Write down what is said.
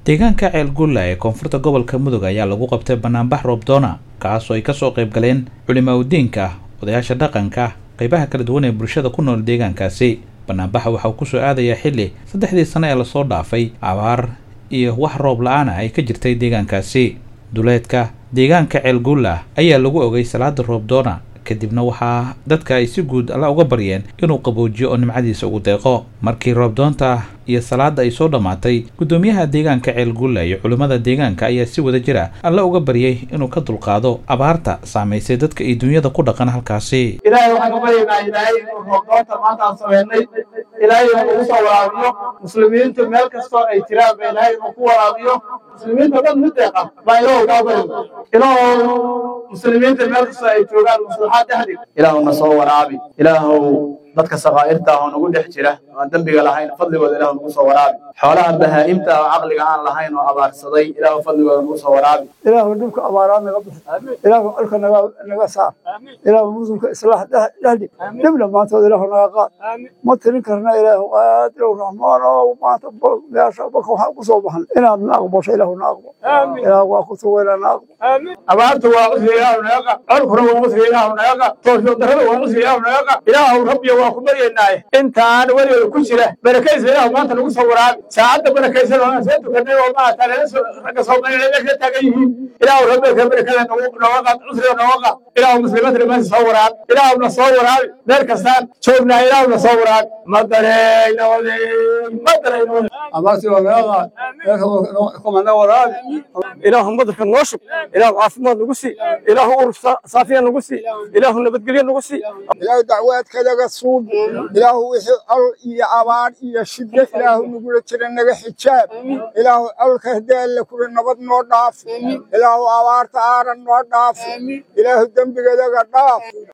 deegaanka ceelgulla ee koonfurta gobolka mudug ayaa lagu qabtay banaanbax roobdoona kaasoo ay kasoo qayb galeen culimaa udiinka odayaasha dhaqanka qaybaha kala duwan ee bulshada ku nool deegaankaasi banaanbaxa waxa uu kusoo aadayaa xilli saddexdii sano ee lasoo dhaafay abaar iyo wax roob la-aan ah ay ka jirtay deegaankaasi duleedka deegaanka ceelgulla ayaa lagu ogay salaada roobdoona kadibna waxaa dadka ay si guud alla uga baryeen inuu qaboojiyo oo nimcadiisa ugu deeqo markii roobdoonta iyo salaada ay soo dhammaatay guddoomiyaha deegaanka ceelgulla iyo culimmada deegaanka ayaa si wada jira alla uga baryay inuu ka dulqaado abaarta saamaysay dadka iyo dunyada ku dhaqan halkaasi ilaahay waxaan u baryaynaa ilaahay inuu roobdoonta maanta aan sameynay ilaahay inuu ugu soo waraabiyo muslimiintu meel kastoo ay jiraan ba ilaahay inuu ku waraabiyo muslimiinta dhan mid deeqa baa ilaahu kaa baryo ilaahu muslimiinta meel kastoo ay joogaan maslaxaad dhexdig ilaahu na soo waraabi ilaahu dadka sakaa'irta ah oo nagu dhex jira aan dembiga lahayn fadligooda ilaahu nagu soo waraabi xoolaha bahaa'imta oo caqliga aan lahayn oo abaarsaday ilaahu fadligooda nagu soo waraabi ilaahu dhibka abaaraad naga bixi ilaahu colka naga naga saar ilaahu muslimka islaax dhexdhig dhib dhammaantood ilaahu naga qaad ma tirin karna ilaahu qaadirow raxmaan oo maanta meesha baka waxaan ku soo baxan inaad na aqbasho ilaahu na aqbo ilaahu waa ku sugayna na aqbo abaartu waa cusri ilaahu naga qad colkuna waa cusri ilaahu naga qad toosho darrada waa cusri ilaahu naga qad ilaahu rabbiya waa ku baryaynaaye intaan weligeeda ku jira barakaysa ilaahu maanta nagu soo waraabi saacadda barakaysan oo aan soo tukanay oo maarata ragga soomaaliya meesha taagan yihiin ilaahu rabbiga barakada nooga qad cusriga nooga qad ilaahu muslimiinta dhammaanti soo waraabi ilaahu na soo waraabi meel kastaan joognaa ilaahu na soo waraabi ma dareyna ma dareyna abaartii waa naga qaad kuma na waraabi ilaahu madarka noo shub ilaahu caafimaad nagu sii ilaahu urur saafiya nagu sii ilaahu nabadgelyo nagu sii ilaahu dacwaadkadaga suub ilaahu wixii col iyo abaar iyo shiddo ilaahu nagula jira naga xijaab ilaahu colka haddii alle kula nabad noo dhaaf ilaahu abaarta aaran noo dhaaf ilaahu dembigadaga dhaaf